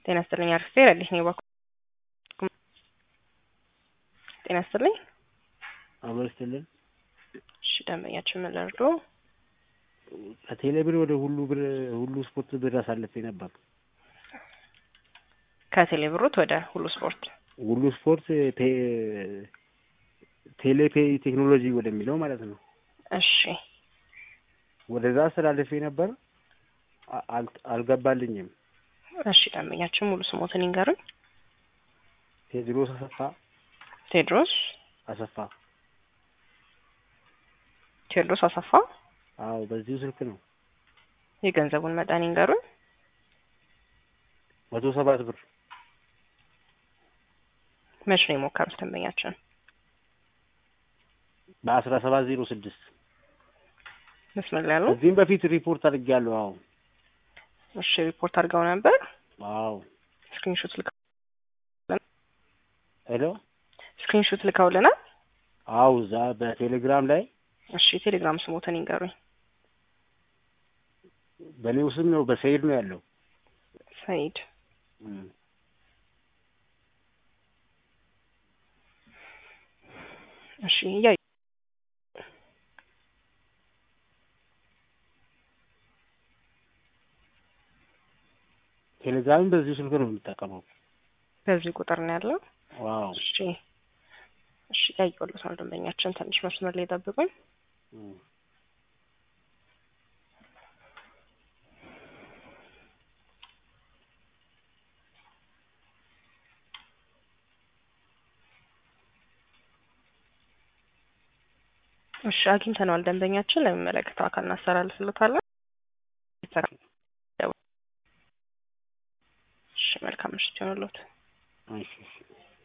ጤና ይስጥልኝ አርፌ ረዲት ነው ባኩ ጤና ይስጥልኝ አብሮ ስትልን እሺ ደንበኛችን ምን ልርዶ ከቴሌ ብር ወደ ሁሉ ብር ሁሉ ስፖርት ብር አሳልፌ ነበር። ከቴሌ ብሮት ወደ ሁሉ ስፖርት ሁሉ ስፖርት ቴ- ቴሌፔ ቴክኖሎጂ ወደሚለው ማለት ነው። እሺ ወደዛ አስተላልፌ ነበር አ- አል- አልገባልኝም። እሺ ደንበኛችን ሙሉ ስሞትን ይንገሩኝ ቴድሮስ አሰፋ ቴድሮስ አሰፋ። ቴዎድሮስ አሰፋ አዎ በዚሁ ስልክ ነው። የገንዘቡን መጠን ይንገሩኝ መቶ ሰባት ብር መች ነው የሞከሩት ደንበኛችን በአስራ ሰባት ዜሮ ስድስት መስመር ላይ ያሉ ከዚህም በፊት ሪፖርት አድርጌያለሁ። አዎ እሺ ሪፖርት አድርገው ነበር አዎ ስክሪንሾት ልከው ሄሎ ስክሪንሾት ልከውልናል አዎ እዛ በቴሌግራም ላይ እሺ ቴሌግራም ስሞትን ይንገሩኝ በእኔው ስም ነው በሰይድ ነው ያለው። ሰይድ እም። እሺ እያዩ ቴሌግራምን በዚሁ ስልክ ነው የምጠቀመው። በዚህ ቁጥር ነው ያለው ዋው እሺ እሺ ያየሁለት ነው ደንበኛችን ትንሽ መስመር ላይ ጠብቁኝ እም። እሺ አግኝተነዋል ደንበኛችን ለሚመለከተው አካል እናስተላልፍለታለን እሺ መልካም ምሽት ይሆንልዎት እሺ እሺ